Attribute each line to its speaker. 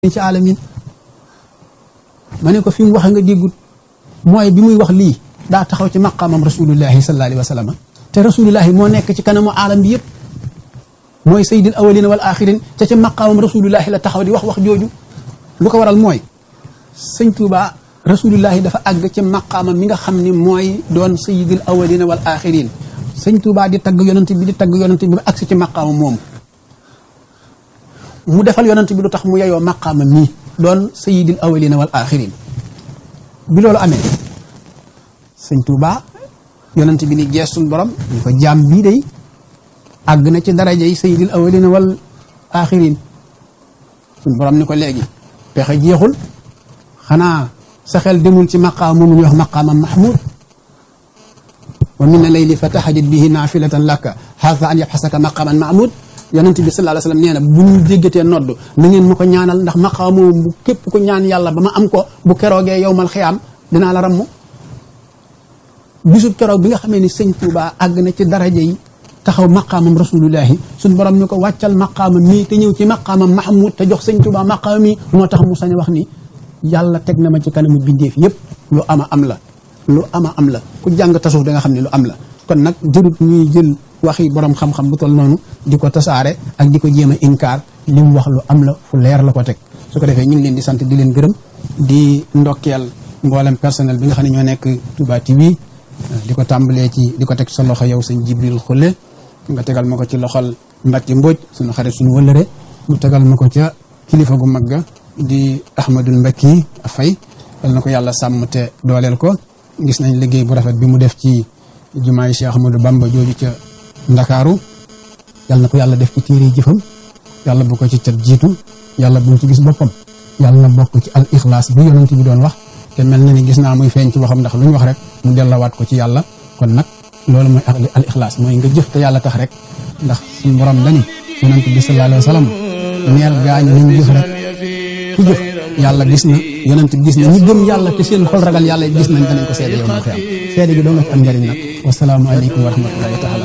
Speaker 1: ci alamin ma ne ko fi mu waxe nga déggut mooy bi muy wax lii daa taxaw ci maqaamam rasulullahi sallallahu alayhi wa sallam te rasulullahi moo nekk ci kanamu alam bi yëpp mooy sayyidil awalina wal axirin te ca maqaamam rasulullahi la taxaw di wax wax jooju lu ko waral mooy sëñ Tuuba rasulullahi dafa àgg ci maqaamam mi nga xam ni mooy doon sayyidil awalina wal axirin sëñ Tuuba di tagg yonent bi di tagg yonent bi ba agsi ci maqaamam moomu mu defal yonent bi lu tax mu yeyoo maqaamam mii doon sayyidil awalina wal axirin bi loolu amee sëñ Tuuba yonent bi ni geesul borom ñu ko jaam bii day àgg na ci daraja yi sayyidil awalina wal axirin suñ borom ni ko léegi pexe jeexul xanaa sa xel demul ci maqaam moomu ñuy wax maqaamam mahmud wa min layli fa tahajjad bihi naafilatan laka haasa an yabxasaka maqaaman mahmud yonent bi sallallahu alayhi wa sallam nee na bu ñu jéggatee nodd na ngeen ma ko ñaanal ndax maqaam moomu bu képp ko ñaan yàlla ba ma am ko bu keroogee yowmal xiyaam dinaa la ramm bisub keroog bi nga xamee ni sëñ Tuuba àgg na ci daraja yi taxaw maqaamam rasulullahi suñ borom ni ko wàccal maqaamam mii te ñëw ci maqaamam mahmud te jox sëñ Tuuba maqaamam mii moo tax mu sañ wax ni yàlla teg na ma ci kanamu bindeef yëpp lu ama am la lu ama am la ku jàng tasuf da nga xam ne lu am la kon nag jërut ñuy jël waxi borom xam-xam bu tol noonu di ko tasaare ak di ko jéem a inkaar li mu wax lu am la fu leer la ko teg su ko defee ñu ngi leen di sant di leen gërëm di ndokkeel mboolem personnel bi nga xam ne ñoo nekk Touba TV di ko tàmbalee ci di ko teg sa loxo yow sëñ Jibril Xulle nga tegal ma ko ci loxol Mbacke Mbodj suñu xarit suñu wëllëre mu tegal ma ko ca kilifa gu mag ga di Ahmadul Mbakki Fay yal na ko yàlla sàmm te dooleel ko gis nañ liggéey bu rafet bi mu def ci jumaay Cheikh Ahmadou Bamba jooju ca Ndakaaru yal na ko yàlla def ci téere jëfam yàlla bu ko ci cat jiitu yàlla bu mu ci gis boppam yàlla na bokk ci al ixlaas bi yonent bi doon wax te mel na ni gis naa muy feeñ ci waxam ndax lu ñu wax rek mu dellawaat ko ci yàlla kon nag loolu mooy al ixlaas mooy nga jëf te yàlla tax rek ndax suñu borom dani yonent bi sallallahu alayhi wa sallam neel gaañ nañ jëf rek ku jëf yàlla gis na yonent gis na ñi gëm yàlla te seen xol ragal yàlla gis nañ danañ ko seede yow ma xiyam seede gi doo nga ci am njëriñ nag wasalaamu aleykum wa rahmatullahi taala